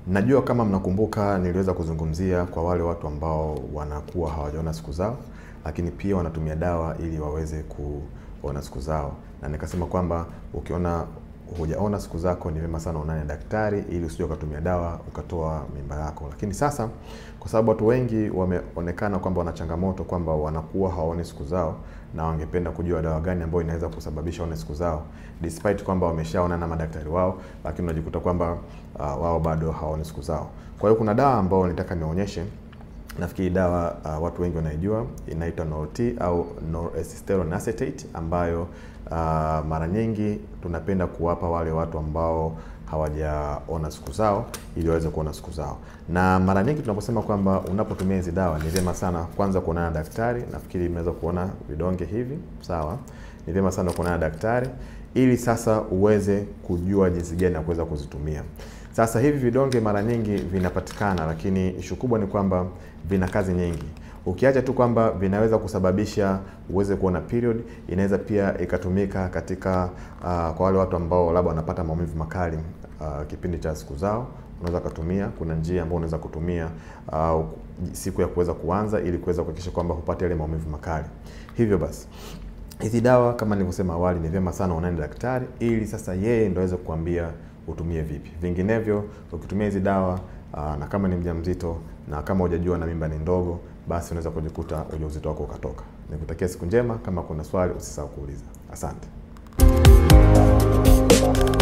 Najua kama mnakumbuka, niliweza kuzungumzia kwa wale watu ambao wanakuwa hawajaona siku zao, lakini pia wanatumia dawa ili waweze kuona siku zao, na nikasema kwamba ukiona hujaona siku zako ni vyema sana uonane na daktari ili usije ukatumia dawa ukatoa mimba yako. Lakini sasa kwa sababu watu wengi wameonekana kwamba wana changamoto kwamba wanakuwa hawaoni siku zao na wangependa kujua dawa gani ambayo inaweza kusababisha waone siku zao despite kwamba wameshaona na madaktari wao, lakini unajikuta kwamba uh, wao bado hawaoni siku zao. Kwa hiyo kuna dawa ambayo nitaka nionyeshe Nafikiri dawa uh, watu wengi wanaijua inaitwa Nort au Noracetylone acetate ambayo uh, mara nyingi tunapenda kuwapa wale watu ambao hawajaona siku zao ili waweze kuona siku zao. Na mara nyingi tunaposema kwamba unapotumia hizi dawa ni vyema sana kwanza kuonana na daktari. Nafikiri imeweza kuona vidonge hivi, sawa. Ni vyema sana kuonana na daktari ili sasa uweze kujua jinsi gani ya kuweza kuzitumia. Sasa hivi vidonge mara nyingi vinapatikana, lakini ishu kubwa ni kwamba vina kazi nyingi. Ukiacha tu kwamba vinaweza kusababisha uweze kuona period, inaweza pia ikatumika katika uh, kwa wale watu ambao labda wanapata maumivu makali uh, kipindi cha siku zao, unaweza kutumia. Kuna njia ambayo unaweza kutumia uh, siku ya kuweza kuanza ili kuweza kuhakikisha kwamba hupate yale maumivu makali. Hivyo basi hizi dawa kama nilivyosema awali, ni vyema sana unaenda daktari ili sasa yeye ndio aweze kukuambia utumie vipi. Vinginevyo ukitumia hizi dawa aa, na kama ni mjamzito na kama hujajua na mimba ni ndogo, basi unaweza kujikuta ujauzito wako ukatoka. Nikutakia siku njema. Kama kuna swali usisahau kuuliza. Asante.